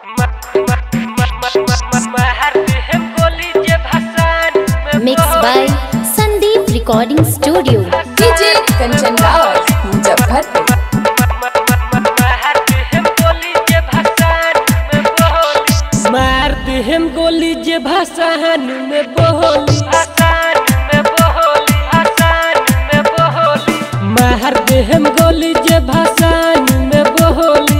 Mixed by Sandeep Recording Studio. DJ Kanchan Raj Muzaffarpur मार दे हम गोली जे भाषान में बोली मार दे हम गोली जे भाषान में बोली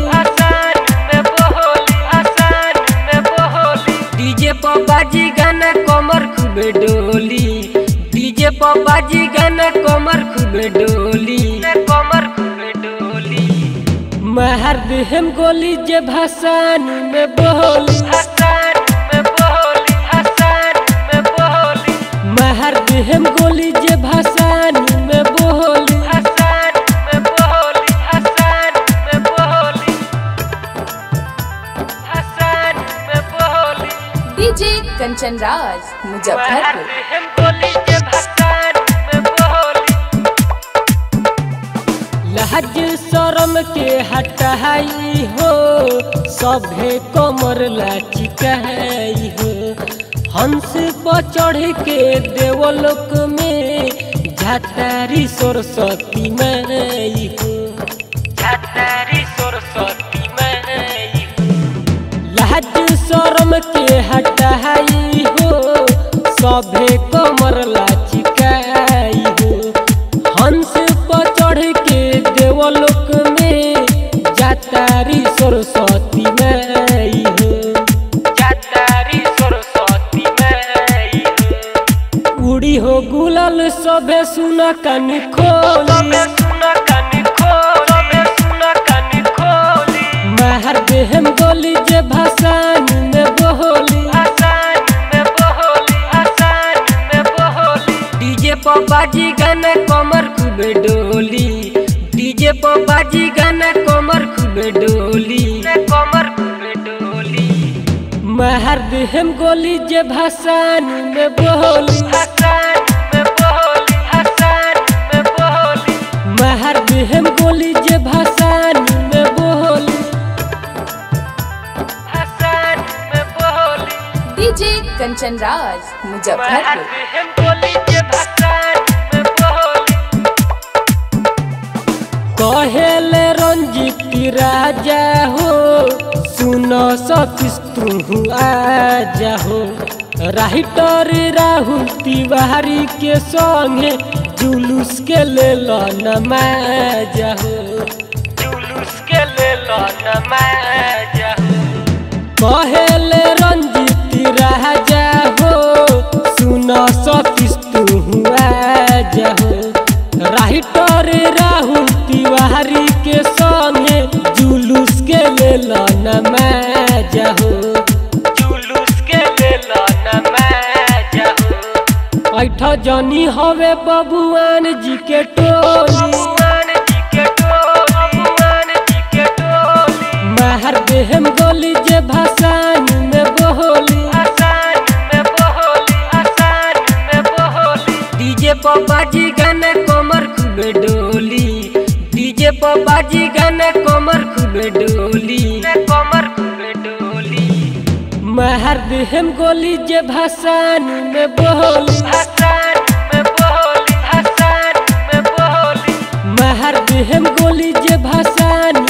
डीजे पर बाजी गाना कमर खूबे डोली डीजे पर बाजी गाना कमर खूबे डोली कमर खूबे डोली मार दे हम गोली जे भाषान में बोली मार दे हम गोली जे भाषान में बोली डीजे कंचन राज मुजफ्फरपुर लहज शरम के हटाई हो सभे कमर लाचिकाई हो हंस पर चढ़ के देवलोक में झातारी सरस्वती माई हो झातारी सरस्वती माई हो लहज शरम के हटाई हो सभे कमर लाचिकाई हो हंस पर चढ़ के देवलोक में जातारी सरस्वती माई हो जातारी सरस्वती माई हो उड़ी हो गुलाल सभे सुना कन खोली मार दे हम गोली जे भाषान में बोली डीजे पर बाजी गाना कमर खूबे डोली डीजे पर बाजी गाना कमर खूबे डोली कमर खूबे डोली मार दे हम गोली जे भाषान में बोली मार दे हम गोली जे भाषान में बोली डीजे कंचन राज मुजफ्फरपुर कहेले रंजित राजा हो सुनो सतीश तू आजा हो राइटर राहुल तिवारी के संगे जुलूस के ले लो नमाजा हो जुलूस के ले लो नमाजा हो कहेले रंजित राजा हो सुनो सतीश तू आजा हो राइटर राहुल तिवारी के संगे जुलूस के ले लो नमाजा हो जुलूस के ले लो नमाजा हो ऐठ जनी हवे बबुआन जी के टोली मार दे हम गोली जे भाषान में बोली डीजे पर बाजी गाना कमर खूबे डोली डीजे पर बाजी गाना कमर खूबे डोली कमर खूबे डोली मार दे हम गोली जे भाषान में बोली मार दे हम गोली जे भाषान